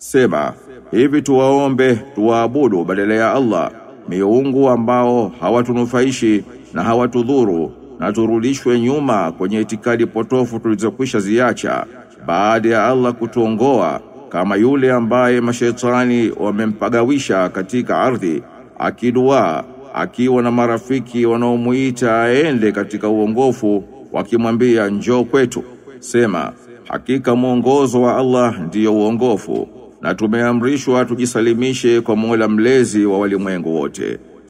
Sema, hivi tuwaombe tuwaabudu badala ya Allah miungu ambao hawatunufaishi na hawatudhuru na turudishwe nyuma kwenye itikadi potofu tulizokwisha ziacha baada ya Allah kutuongoa kama yule ambaye mashetani wamempagawisha katika ardhi akidua akiwa na marafiki wanaomuita aende katika uongofu wakimwambia njoo kwetu sema hakika mwongozo wa Allah ndiyo uongofu na tumeamrishwa tujisalimishe kwa Mola mlezi wa walimwengu wote